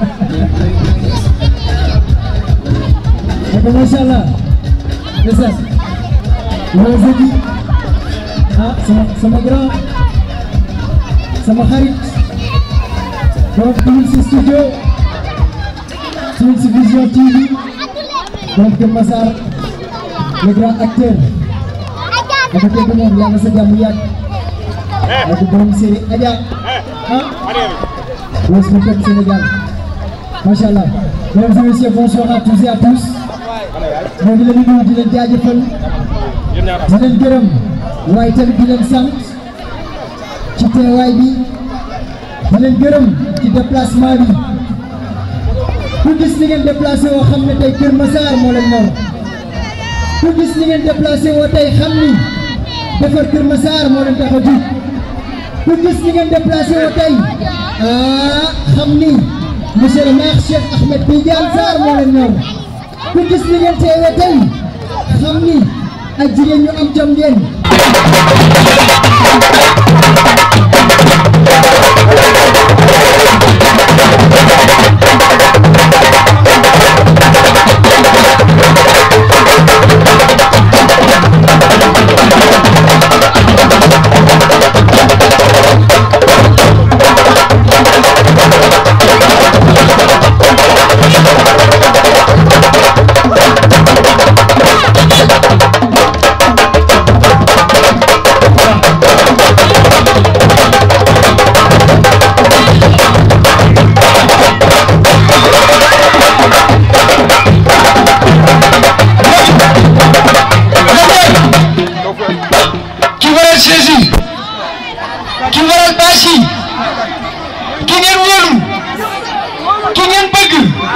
Oke, Masya Allah. Ndeysaan. Loolu Zeki. Ah, sama sama grand. Sama xarit. Borom Twins Studio. Twins Vision TV. Borom Kër Massar. Le grand acteur. Dafa dégg moom yàlla sa jàmm yàgg. Ak borom série Adja. Ah. Loolu sama kër Sénégal. Macha Allah. Mesdames et messieurs, bonsoir à tous et à tous. moo ngi leen di nuyu di leen jaajëfal di leen gërëm waaye tamit di leen sant ci teewaay bi di leen gërëm ci déplacement bi ku gis ni ngeen déplacé woo xam ne tey Kër Massar moo leen ñor ku gis ni ngeen déplacé woo tey xam ni defar Kër Massar moo leen tax a jug ku gis ni ngeen déplacé woo tey ah xam ni monsieur le maire Cheikh Ahmed Tidiane Sarr moo leen ñor ku gis ni ngeen teewee tey xam ni ay jigéen ñu am jom ngeen ki waral chaise yi ki waral bâche yi ki ngeen wóolu ki ngeen bëgg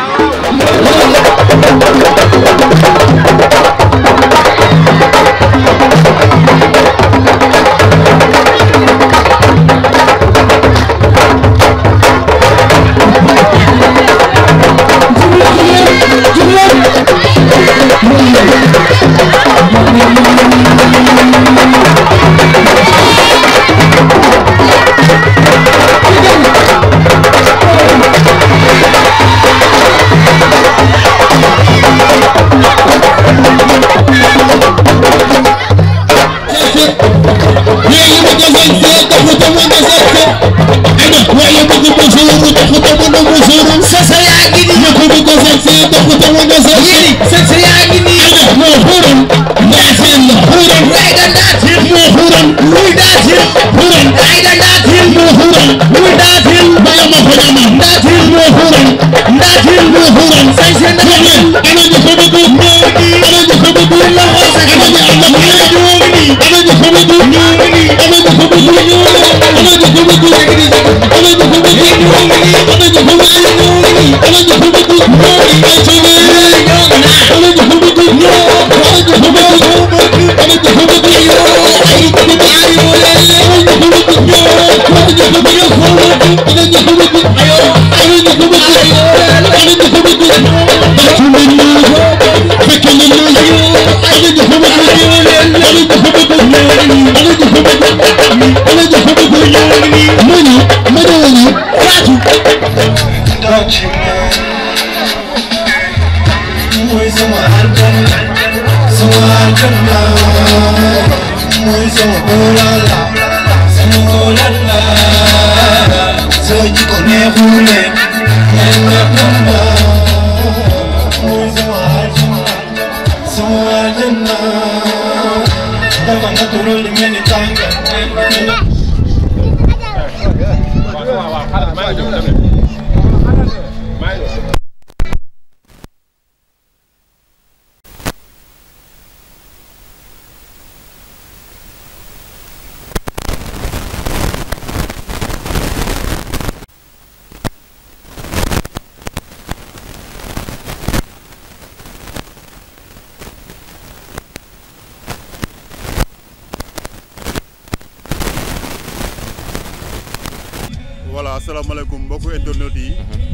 voilà asalaamaaleykum mbokku internet yi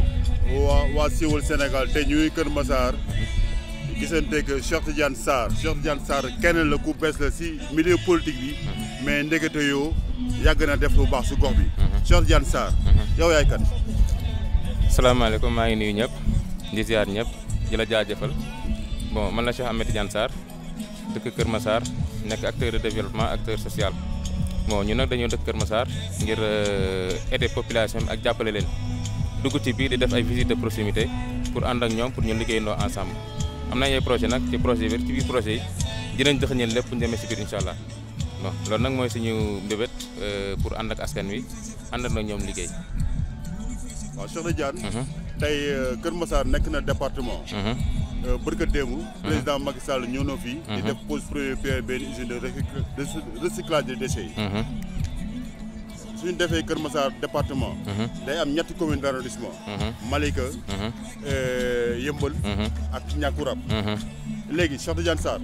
waa waa siiwal Sénégal te ñuy Kër Massar gisanteeg Cheikh Tidiane Sarr Cheikh Tidiane Sarr kenn la ku bees la si milieu politique bi mais ndekete yoo yàgg na def lu baax si gox bi Cheikh Tidiane Sarr yow yaay kan salaamaaleykum maa ngi nuyu ñëpp di ziar ñëpp di la jaajëfal bon man la Cheikh Ahmed Tidiane Sarr dëkk Kër Massar nekk acteur de développement acteur social bon ñu nag dañoo dëkk Kër Massar ngir aider population bi ak jàppale leen dugg ci biir di def ay visite de proximité pour ànd ak ñoom pour ñu liggéeyandoo ensemble am na ay projet nag ci projet bi ci biir projet yi dinañ dëxañal lépp bu ñu demee si biir incha allah bon loolu nag mooy suñu mbébét pour ànd ak askan wi ànd ak ñoom liggéey. waaw Cheikh Tidiane tey Kër Massar nekk na département bërka démb président Macky Sall ñëw na fii di def pose premier pierre benn usine de recyclage des déchets yi suñu defee Kër Massar département day am ñetti commune d' arrondissement Malika Yëmbal ak Ñàkkurab léegi Cheikh Tidiane Sarr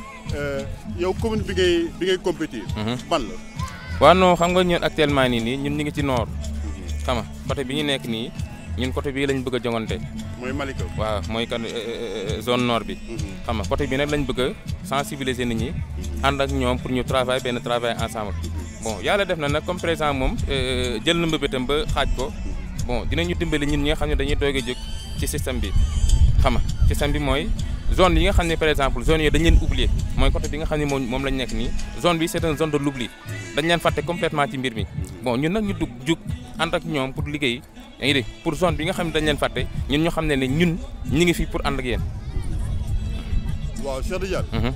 yow commune bi ngay bi ngay compétir ban la waaw non xam nga ñun actuellement nii nii ñun ñu ngi ci nord xam nga côté bi ñu nekk nii ñun côté bii lañ bëgg a jongante mooy Malika waaw mooy kan zone nord bi xam nga côté bi nag lañ bëgg a sensibiliser nit ñi ànd ak ñoom pour ñu travail benn travail ensemble bon yàlla def na nag comme président moom jël na mbëbëtam ba xaaj ko bon dinañu dimbali ñun ñi nga xam ne dañuy doog a jóg ci système bi xam nga système bi mooy zone yi nga xam ne par exemple zone yooyu dañ leen oublier mooy côté bi nga xam ne moom moom lañ nekk nii zone bi c'est une zone de l'oubli dañ leen fàtte complètement ci mbir mi bon ñun nag ñu dugg jug ànd ak ñoom pour liggéey yaa ngi dégg pour zone bi nga xam ne dañ leen fàtte ñun ñu xam ne ne ñun ñi ngi fi pour ànd ak yéen. waaw Cheikh Tidiane.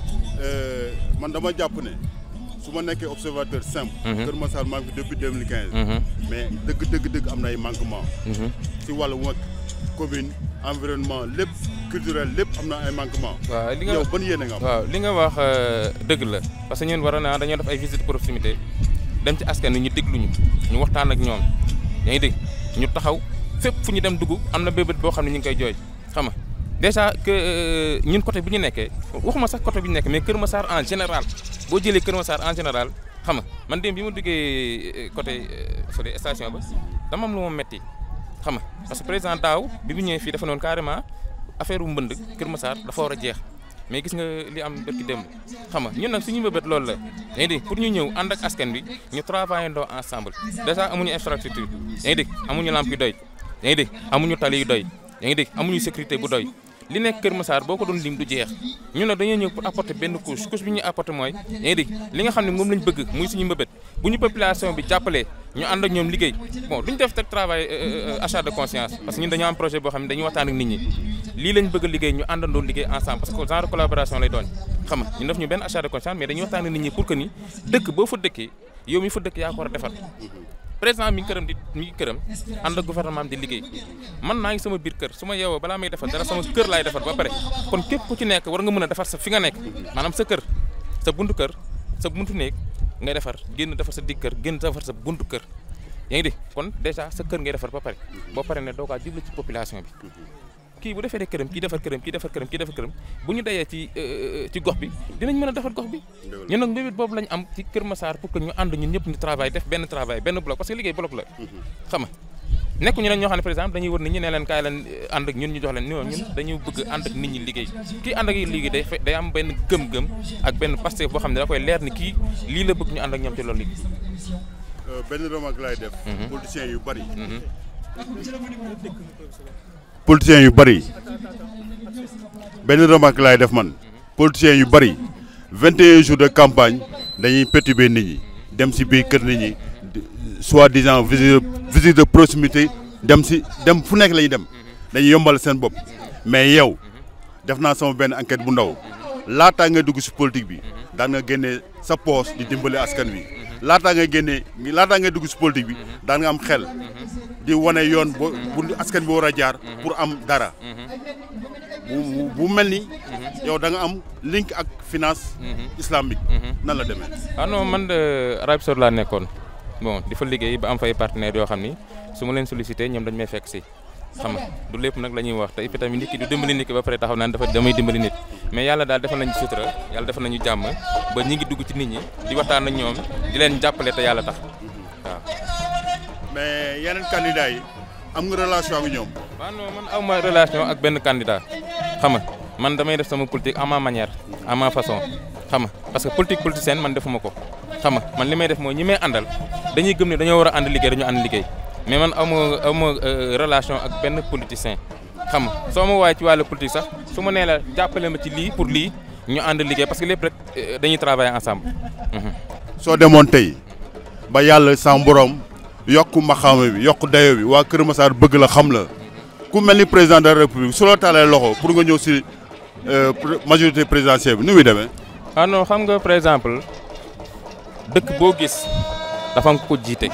man dama jàpp ne su ma nekkee observateur simple. Kër Massar maa ngi fi depuis 2015. mais dëgg dëgg dëgg am na ay manquement si wàllu wàllu commune environnement lépp culturel lépp am na ay manquement waaw li nga yow ban yéene nga am. waaw li nga wax dëgg la parce que ñun war naa dañoo def ay visite proximité dem ci askan wi ñu déglu ñu ñu waxtaan ak ñoom yaa ngi dégg ñu taxaw fépp fu ñu dem dugg am na bébét boo xam ne ñu ngi koy jooy xam nga déjà que ñun côté bi ñu nekkee waxuma sax côté bi ñu nekkee mais Kër Massar en général boo jëlee Kër Massar en général xam nga man dem bi ma duggee côté fële station ba dama am lu ma metti xam nga parce que président daaw bi bu ñëwee fii dafa noonu carrément affaire u mbënd Kër Massar dafa war a jeex mais gis nga li am bërki démb xam nga ñun nag suñu mbëbët loolu la yaa ngi dégg pour ñu ñëw ànd ak askan bi ñu travailler ndoo ensemble déjà amuñu infrastructure yaa ngi dégg amuñu lampe yu doy yaa ngi dégg amuñu tali yu doy yaa ngi dégg amuñu sécurité bu doy li nekk Kër Massar boo ko doon lim du jeex ñun nag dañoo ñëw pour apporter benn couche couche bi ñuy apporter mooy yaa ngi dégg li nga xam ne moom lañ bëgg muy suñu mbëbët bu ñu population bi jàppalee ñu ànd ak ñoom liggéey bon duñ def teg travail achat de conscience parce que ñun dañoo am projet boo xam ne dañuy waxtaan ak nit ñi lii lañ bëgg a liggéey ñu àndandoo liggéey ensemble parce que genre collaboration lay doon xam nga ñu def ñu benn achat de conscience mais dañuy waxtaan ak nit ñi pour que ni dëkk boo fa dëkkee yow mi fa dëkk yaa ko war a defar président mi ngi këram di mi ngi këram ànd ak gouvernement di liggéey man naa ngi sama biir kër su ma yeewoo balaa may defar dara sama kër laay defar ba pare kon képp ku ci nekk war nga mën a defar sa fi nga nekk maanaam sa kër sa buntu kër sa buntu néeg ngay defar génn defar sa digg kër génn defar sa buntu kër yaa ngi dégg kon déjà sa kër ngay defar ba pare boo pare ne doo kaa jublu ci population bi kii bu defee këram kii defar këram kii defar këram kii defar këram bu ñu dayee ci ci gox bi dinañ mën a defar gox bi ñun nag mbébét boobu lañ am ci Kër Massar pour que ñu ànd ñun ñëpp ñu travail def benn travail benn bloc parce que liggéey bloc la xam nga nekku ñu nag ñoo xam ne par exemple dañuy wër nit ñi ne leen kaay leen ànd ak ñun ñu jox leen non ñun dañu bëgg ànd ak nit ñi liggéey kii ànd ak liggéey day day am benn gëm-gëm ak benn Pastef boo xam ne da koy leer ni kii lii la bëgg ñu ànd ak ñoom ci loolu liggéey benn remarque laay def politiciens yu bari politiciens yu bari benn remarque laay def man politiciens yu bari 21 jours de campagne dañuy perturber nit ñi dem si biir kër nit ñi soi-disant visite visite de proximité dem si dem fu nekk la ñuy dem dañuy yombal seen bopp mais yow def naa sama benn enquête bu ndaw laataa nga dugg si politique bi daan nga génnee sa poche di dimbali askan wi laataa nga génnee laataa nga dugg si politique bi daan nga am xel di wane yoon bu bu askan bi war a jaar pour am dara bu bu mel ni yow da nga am link ak finance islamique nan la demee ah non man de Arabie Saoudite laa nekkoon bon di fa liggéey ba am fay partenaires yoo xam ni su ma leen sollicité ñoom dañ may fekk si xam nga du lépp nag la ñuy wax te et puis tamit nit ki du dimbali nit ki ba pare taxaw naan dafa damay dimbali nit mais yàlla daal defal nañu sutura yàlla defal nañu jàmm ba ñi ngi dugg ci nit ñi di waxtaan ak ñoom di leen jàppale te yàlla tax waaw. mais yeneen candidats yi am nga relation ak ñoom. waaw non man aw ma relation ak benn candidat xam nga man damay def sama politique à ma manière à ma façon xam nga parce que politique politicienne man defuma ko xam nga man li may def mooy ñi may àndal dañuy gëm ne dañoo war a ànd liggéey dañu ànd liggéey mais man amoo amoo relation ak benn politicien xam nga soo ma waaye ci wàllu politique sax su ma nee la jàppale ma ci lii pour lii ñu ànd liggéey parce que lépp rek dañuy travailler ensemble. soo demoon tey ba yàlla sam borom yokk maxaama bi yokk dayo bi waa Kër Massar bëgg la xam la ku mel ni président de la république su la taalee loxo pour nga ñëw si majorité présidentielle bi nu muy demee. ah non xam nga par exemple dëkk boo gis dafa nga ko jiite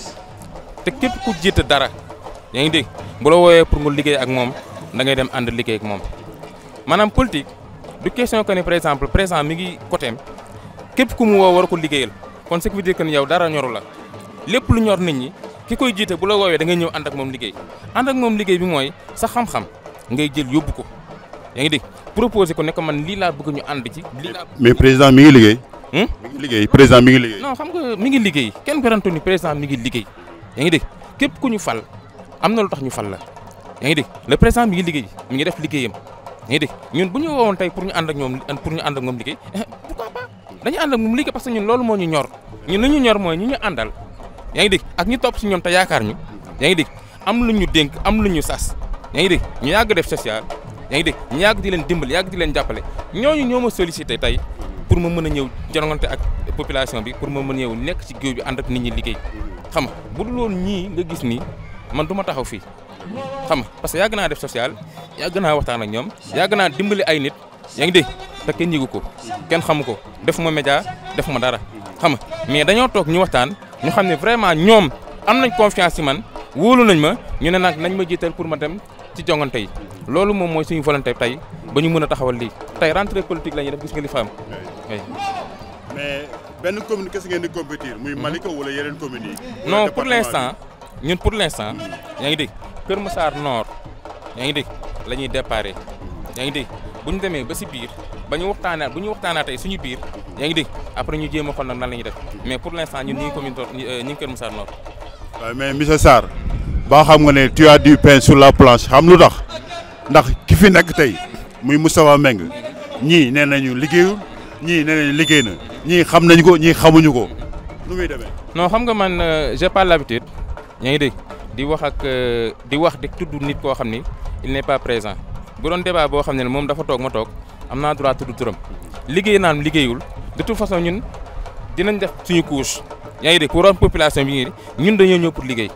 te képp ku jiite dara yaa ngi dégg bu la wooyee pour nga liggéey ak moom da ngay dem ànd liggéey ak moom maanaam politique du question que ne par exemple président mi ngi côté am képp ku mu woo war ko liggéeyal kon ce qui veut dire que ni yow dara ñoru la lépp lu ñor nit ñi ki koy jiite bu la woowee da ngay ñëw ànd ak moom liggéey ànd ak moom liggéey bi mooy sa xam-xam ngay jël yóbbu ko yaa ngi dégg proposé ko ne ko man lii laa bëgg ñu ànd ci lii laa. mais président mi ngi liggéey. Hmm? mi ngi liggéey président mi ngi liggéey. non xam nga mi ngi liggéey kenn garantu ni président mi ngi liggéey yaa ngi dégg képp ku ñu fal am na lu tax ñu fal la yaa ngi dégg le président mi ngi liggéey mi ngi def liggéeyam yaa ngi dégg ñun bu ñu woowoon tey pour ñu ànd ak ñoom pour ñu ànd ak moom liggéey pourquoi pas dañu ànd ak moom liggéey parce que ñun loolu moo ñu ñor ñun li ñu ñor mooy ñu ñu àndal yaa ngi dégg ak ñu topp si ñoom te yaakaar ñu yaa ngi dégg am lu ñu dénk am lu ñu sas yaa ngi dégg ñu yàgg def social yaa ngi dégg ñu yàgg di leen dimbali yàgg di leen jàppale ñooñu ñoo ma sollicité tey pour ma mën a ñëw jonongante ak population bi pour ma mën a ñëw nekk ci géew bi ànd ak nit ñi liggéey xam nga bu dul woon ñii nga gis nii man du ma taxaw fii xam nga parce que yàgg naa def social yàgg naa waxtaan ak ñoom yàgg naa dimbali ay nit yaa ngi dégg te kenn yëgu ko kenn xamu ko def ma média def ma dara xam nga mais dañoo toog ñu waxtaan ñu xam ne vraiment ñoom am nañ confiance ci man wóolu nañ ma ñu ne nag nañ ma jiital pour ma dem ci jongante yi loolu moom mooy suñu volonté tey ba ñu mën a taxawal lii tey rentrée politique la ñuy def gis nga li fa am oui. mais benn commune kese ngeen di compétir muy Malika wala yeneen communes yi. non pour l' instant ñun pour l' instant yaa ngi dégg Kër Massar Nord yaa ngi dégg la ñuy déparé yaa ngi dégg bu ñu demee ba si biir ba ñu waxtaanaat bu ñu waxtaanaatee suñu biir yaa ngi dégg après ñu jéem a xool nag nan la ñuy def mais pour l' instant ñun ñu ngi commune Nord ñu ngi Kër Massar Nord. waaw mais monsieur Sarr ba xam nga ne tu as du pain sur la planche xam lu tax ndax ki fi nekk tey muy Moustapha Meng ñii nee nañu liggéeyul ñii nee nañu liggéey na ñii xam nañu ko ñii xamuñu ko nu muy demee. non xam nga man j'ai pas l'habitude yaa ngi dégg di wax ak di wax di tudd nit koo xam ni il n'est pas présent bu doon débat boo xam ne moom dafa toog ma toog am naa droit tudd turam liggéey naan liggéeyul de toute façon ñun dinañ def suñu couche yaa ngi dégg pour wax population bi ngi ñun dañoo ñëw pour liggéey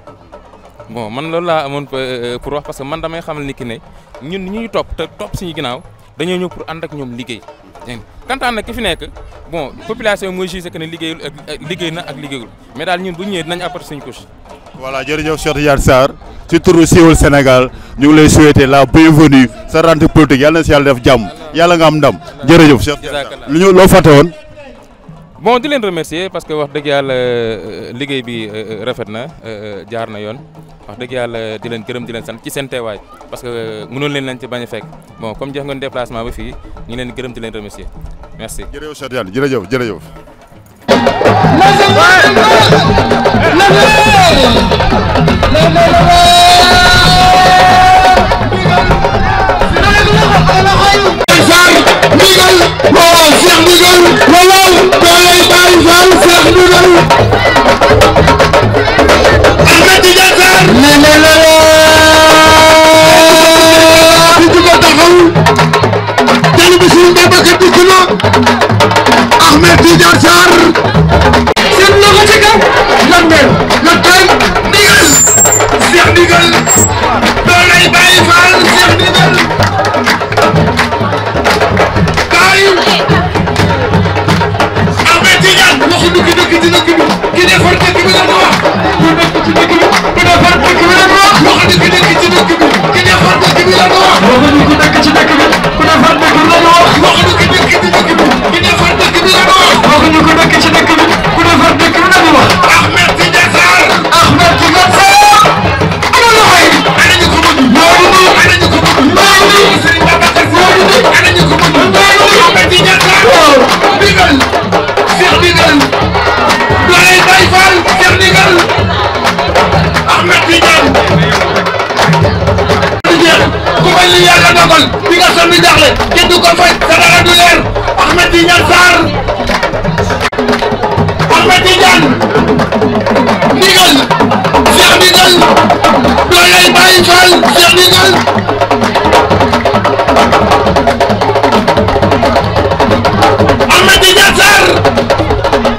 bon man loolu laa amoon pour wax parce que man damay xamal ni ki ne ñun ñi ñu topp te topp suñu ginnaaw dañoo ñëw pour ànd ak ñoom liggéey dégg nga kantaan nag ki fi nekk bon population mooy jugé que ne liggéeyul ak liggéey na ak liggéeyul mais daal ñun bu ñu ñëwee dinañ apporter suñu couche. voilà jërëjëf Cheikh Tidiane Sarr ci turu siiwal Sénégal ñu ngi lay souhaiter la bienvenue sa rentrée politique yàlla na si yàlla def jàmm yàlla nga am ndam jërëjëf Cheikh Tidiane Sarr lu ñu loo fàtte woon. bon di leen remercier parce que wax dëgg yàlla liggéey bi rafet na jaar na yoon wax dëgg yàlla di leen gërëm di leen sant ci seen teewaay parce que mënoon leen leen ci bañ a fekk bon comme jeex ngeen déplacement ba fii ñu ngi leen gërëm di leen remercier merci. jërëjëf Cheikh Tidiane jërëjëf jërëjëf. Ahmed Tidiane Sarr seen loxo ci kaw lan mel lan koy ndigal Cheikh ndigal doolay Baye Fall Cheikh ndigal kaay Ahmed Tidiane waxu dëgg dëgg di dëgg bi ki defar dëgg bi la wax ku nekk ci dëgg bi ku defar dëgg bi la wax waxu dëgg dëgg ci dëgg bi ki defar dëgg bi la wax waxu ku nekk ci dëgg bi ku defar dëgg bi la wax waxu dëgg dëgg ci dëgg bi ki defar dëgg bi la wax waxuñu ku nekk ci dëkk bi ku defar dëkk bi la wax Ahmed Tidiane Sarr Ahmed Tidiane Sarr ana loxo yi ana ñu ko bëgg ñooñu ni ana ñu ko bëgg ñooñu ni Serigne Babacar ñooñu ni ana ñu ko bëgg ñooñu ni Ahmed Tidiane Sarr ndigal Cheikh ndigal dooley Baye Fall Cheikh ndigal Ahmed Tidiane ku bañ li yàlla dogal bi nga sonn jaxle kenn du ko fay sa dara du leer Ahmed Tidiane Sarr Ahmed Tidiane ndigal Cheikh ndigal Baye Fall Cheikh Ndigal Ahmed Tidiane Sarr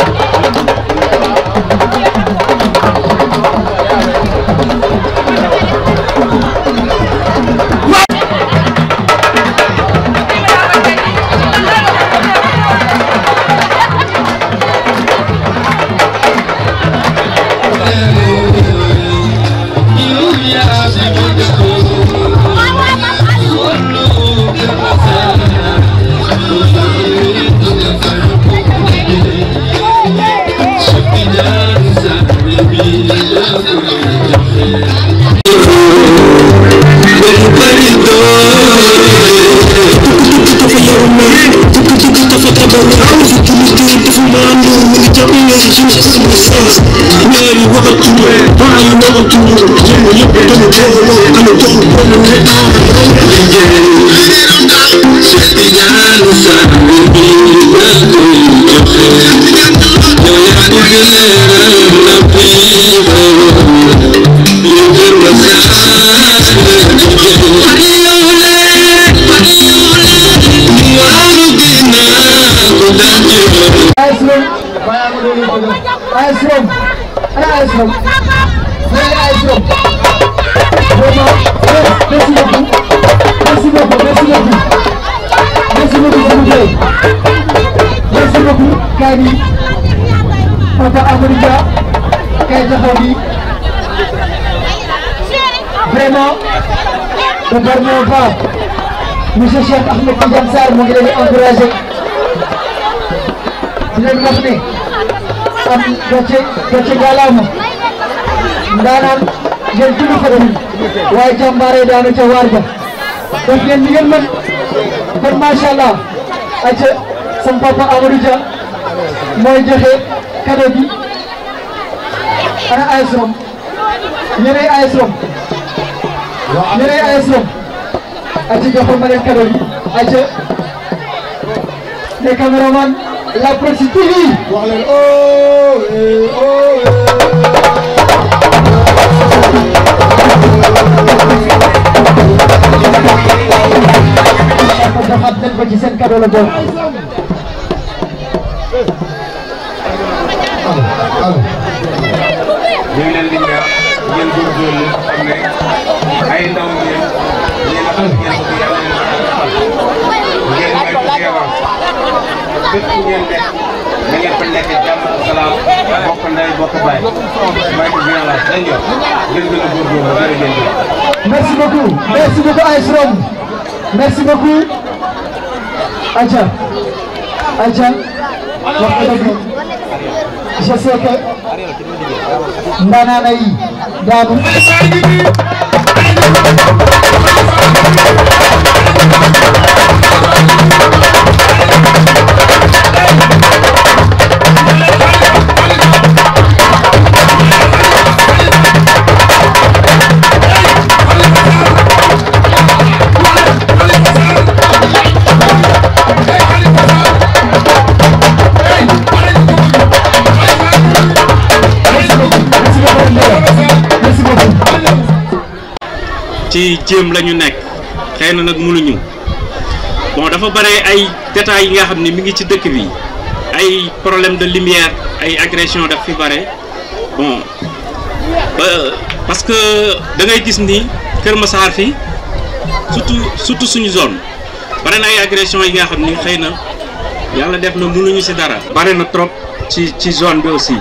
AS Rome AS Rome ana AS Rome ana AS Rome vraiment merci beaucoup merci beaucoup merci beaucoup merci beaucoup s'il vous plaît merci beaucoup kaay bi Papa Amadou Dia kaay taxaw bi vraiment de par mon part monsieur Cheikh Ahmed Tidiane Sarr mu ngi leen di encouragé di leen wax ne am gàcce gàcce gàllaama ndaanaan ngeen tudd ko doon waaye jàmbaare daanu ca waar ja def ngeen li ngeen mën kon macha allah ayca sam papa Amadou Dia mooy joxe cadeau bi ana AS Rome ñeneen AS Rome ñeneen AS Rome ayca joxal ma leen cadeau bi ayca les caméramans la Proxi TV wax leen oh eh, oh eh. joxaat leen ko ci seen cadeau la bokk. ñu ngi leen di ñaax ngeen góorgóorlu xam ne ay ndaw ngeen ngeen a xam ngeen ko yàlla leen ngeen may ko teewal fépp fu ngeen nekk na ngeen fa nekk jàmm ak salaam bokk ndey bokk baay may ko violence dañ yor ngeen gën a góorgóorlu jërë ngeen jëf Merci beaucoup. Merci beaucoup AS Rome. Merci beaucoup. Aïcha. Aïcha. wax nga dëgg. Je sais que ndaanaan yi daanu. Merci beaucoup. ci jéem la ñu nekk xëy na nag mënuñu bon dafa bare ay détails yi nga xam ne mi ngi ci dëkk bi ay problème de lumière ay agression daf fi bare bon ba parce que da ngay gis ni Kër Massar fi surtout surtout suñu zone bare na ay agression yi nga xam ni xëy na yàlla def na mënuñu ci dara. bare na trop ci ci zone bi aussi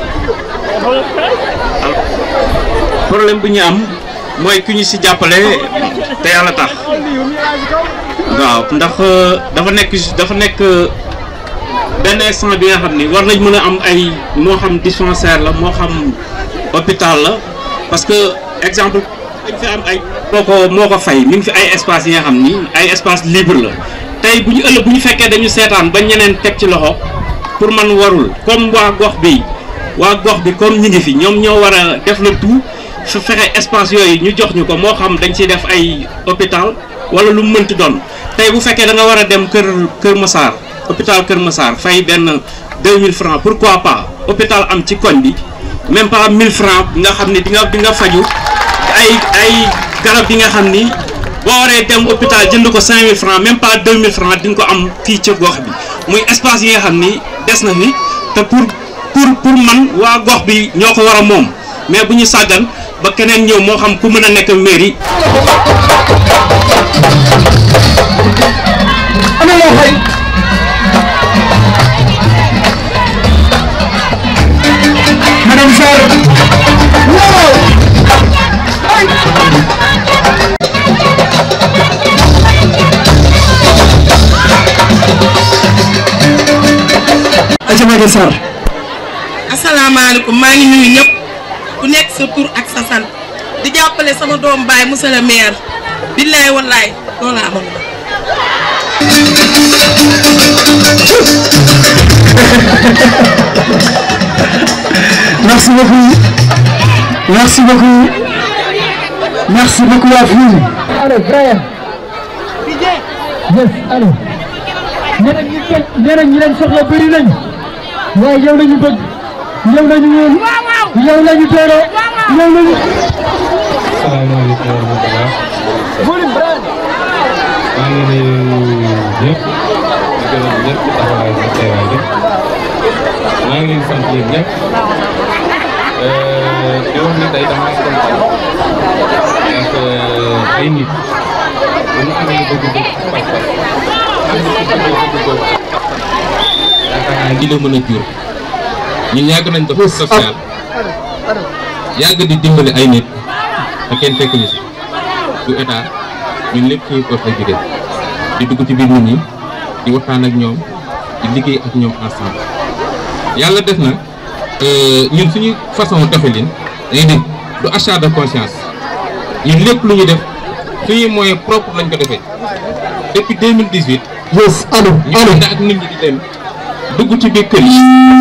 problème bi ñu am. mooy ku ñu ci jàppale te yàlla tax waaw ndax dafa nekk dafa nekk benn instant bi nga xam ni war nañ mën a am ay moo xam dispensaire la moo xam hôpital la parce que exemple dañ fi am ay moo ko moo ko fay mi ngi fi ay espace yi nga xam ni ay espace libre la tey bu ñu ëllëg bu ñu fekkee dañu seetaan ba ñeneen teg ci loxo pour man warul comme waa gox bi waa gox bi comme ñi ngi fi ñoom ñoo war a def le tout su fexe espace yooyu ñu jox ñu ko moo xam dañ ciy def ay hôpital wala lu mu mënti doon tey bu fekkee da nga war a dem kër Kër Massar hôpital Kër Massar fay benn 2000 francs pourquoi pas hôpital am ci koñ bi même pas 1000 francs nga xam ne di nga di nga faju ay ay garab bi nga xam ni boo waree dem hôpital jënd ko 5000 francs même pas 2000 francs di nga ko am fii ci gox bi muy espace yi nga xam ni des na fi te pour pour pour man waa gox bi ñoo ko war a moom mais bu ñu sàggan ba keneen ñëw moo xam ku mën a nekk mairie. ana loo xëy madame Sarr waaw aca Maguette Sarr asalaamaaleykum maa ngi nuyu ñëpp ku nekk sa tur ak sa sant di jàppale sama doom baay monsieur le maire billaay wallaay loolu laa amoon merci beaucoup merci beaucoup merci beaucoup à vous Allô, Brian. Yes, allô. ñeneen ñi kenn ñeneen ñi leen soxla bëri nañ waaye yow lañu bëgg yow lañu wóolu yow lañu dooro yow lañu salaamaaleykum wa rahmatulah. volume Brian. maa ngi nuyu ñëpp di gërëm ñëpp ci taxawaay bi teewaay bi maa ngi leen di sant yéen ñëpp di wax ni tey damaa kontaan ak ay nit bu ñu amee bëgg-bëgg pas-pas am na ci bëgg-bëgg boobu yaakaar naa li la mën a jur ñun yàgg nañ def social yàgg di dimbali ay nit te kenn fekk ñu si du état ñun lépp suñu poche la jóge di dugg ci biir nit ñi di waxtaan ak ñoom di liggéey ak ñoom ensemble yàlla def na ñun suñu façon doxalin day dégg du achat de conscience ñun lépp lu ñu def suñuy moyen propre lañ ko defee depuis 2018 yes allo ñu allo ànd ak nit ñi di dem dugg ci biir kër yi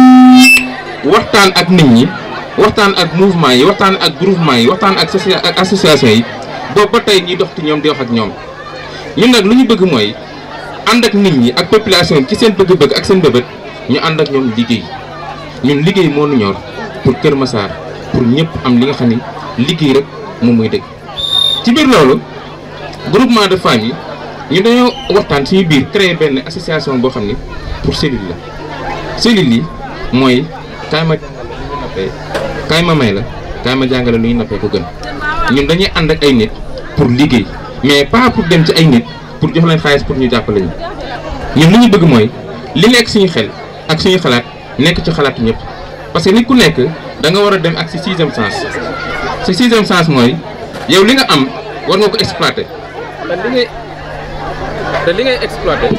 waxtaan ak nit ñi waxtaan ak mouvement yi waxtaan ak groupement yi waxtaan ak socia ak association yi boobu ba tey ñuy dox ci ñoom di wax ak ñoom ñun nag lu ñu bëgg mooy ànd ak nit ñi ak population ci seen bëgg-bëgg ak seen bëbët ñu ànd ak ñoom liggéey ñun liggéey moo nu ñor pour Kër Massar pour ñëpp am li nga xam ni liggéey rek moom mooy dëgg ci biir loolu groupement de famille ñu dañoo waxtaan suñu biir créer benn association boo xam ni pour cellule la cellule yi mooy kaay ma nappee kaay ma may la kaay ma jàngale lu ñu nappee ko gën ñun dañuy ànd ak ay nit pour liggéey mais pas pour dem ci ay nit pour jox leen xaalis pour ñu jàppale ñu ñun li ñu bëgg mooy li nekk suñu xel ak suñu xalaat nekk ci xalaatu ñëpp parce que nit ku nekk da nga war a dem ak si sixième sens si sixième sens mooy yow li nga am war nga ko exploiter te li ngay te li ngay exploiter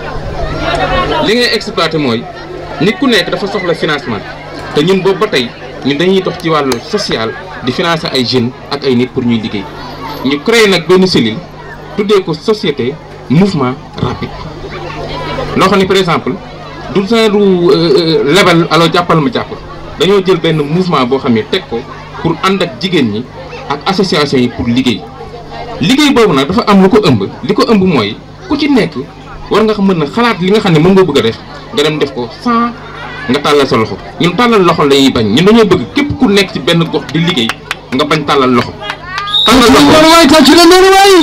li ngay exploiter mooy nit ku nekk dafa soxla financement te ñun boobu ba tey ñun dañuy dox ci wàllu social di financer ay jeunes ak ay nit pour ñuy liggéey ñu créé nag benn cellule tuddee ko société mouvement rapide loo xam ni par exemple du genre lebal alors jàppal ma jàpp dañoo jël benn mouvement boo xam ne teg ko pour ànd ak jigéen ñi ak association yi pour liggéey liggéey boobu nag dafa am lu ko ëmb li ko ëmb mooy ku ci nekk war nga xam mën na xalaat li nga xam ne moom nga bëgg a def nga dem def ko sans nga tàllal sa loxo ñun tàllal loxo la ñuy bañ ñun dañoo bëgg képp ku nekk ci benn gox di liggéey nga bañ tàllal loxo. tàllal loxo noonu waay tàcc la noonu waay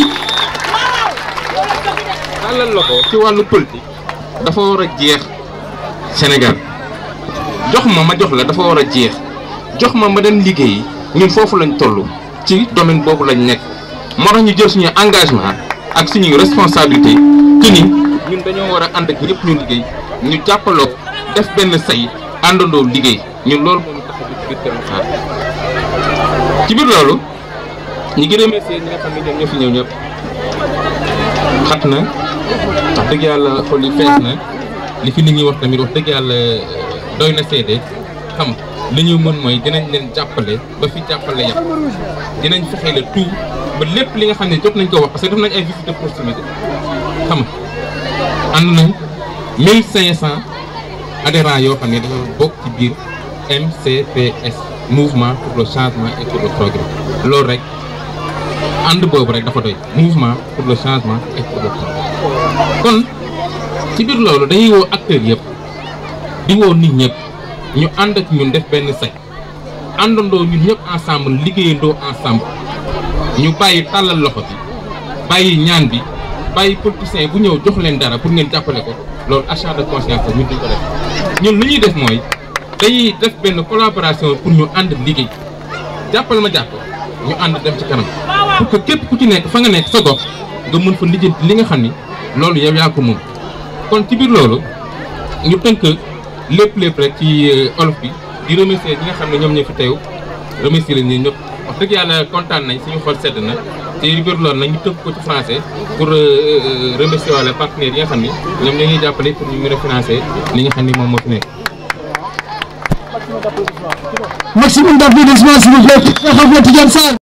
tàllal loxo ci wàllu politique dafa war a jeex Sénégal jox ma ma jox la dafa war a jeex jox ma ma dem liggéeyi ñun foofu lañ toll ci domaine boobu lañ nekk moo tax ñu jël suñu engagement ak suñuy responsabilité que ni ñun dañoo war a ànd ak ñëpp ñu liggéey ñu jàppaloo def benn say àndandoo liggéey ñun loolu moom tax a ci biir Kër Massar ci biir loolu ñu ngi remercier ñi nga xam ne ñoom ñoo fi ñëw ñëpp xat na wax dëgg yàlla xol yi fees na li fi nit ñi wax tamit wax dëgg yàlla doy na seede xam li ñu mën mooy dinañ leen jàppale ba fi jàppale yàpp dinañ fexe le tout ba lépp li nga xam ne jot nañ ko wax parce que def nañ ay visite de proximité xam nga ànd nañ 1500 adhérents yoo xam ne dafa bokk ci biir MCPS mouvement pour le changement et pour le progrès loolu rek ànd boobu rek dafa doy mouvement pour le changement et pour le progrès kon ci biir loolu dañuy woo acteurs yëpp di woo nit ñëpp ñu ànd ak ñun def benn say àndandoo ñun ñëpp ensemble liggéeyandoo ensemble ñu bàyyi tàllal loxo bi bàyyi ñaan bi bàyyi politiciens bu ñëw jox leen dara pour ngeen jàppale ko loolu achat de conscience la ñun duñ ko def ñun lu ñuy def mooy dañuy def benn collaboration pour ñu ànd liggéey jàppal ma jàpp ñu ànd dem ci kanam pour que képp ku ci nekk fa nga nekk sa gox nga mën fa lijjanti li nga xam ni loolu yow yaa ko moom kon ci biir loolu ñu tënk lépp lépp rek ci olof bi di remercier ñi nga xam ne ñoom ñoo fi teew remercier leen ñun ñëpp wax dëgg yàlla kontaan nañ suñu xol sedd na te yu bëri loolu nag ñu tënk ko ci français pour remercier wala partenaires yi nga xam ni ñoom ñoo ñuy jàppale pour ñu mën a financer li nga xam ni moom moo fi nekk. maximum d'applaudissements s'il vous plaît. Cheikh Ahmed Tidiane Sarr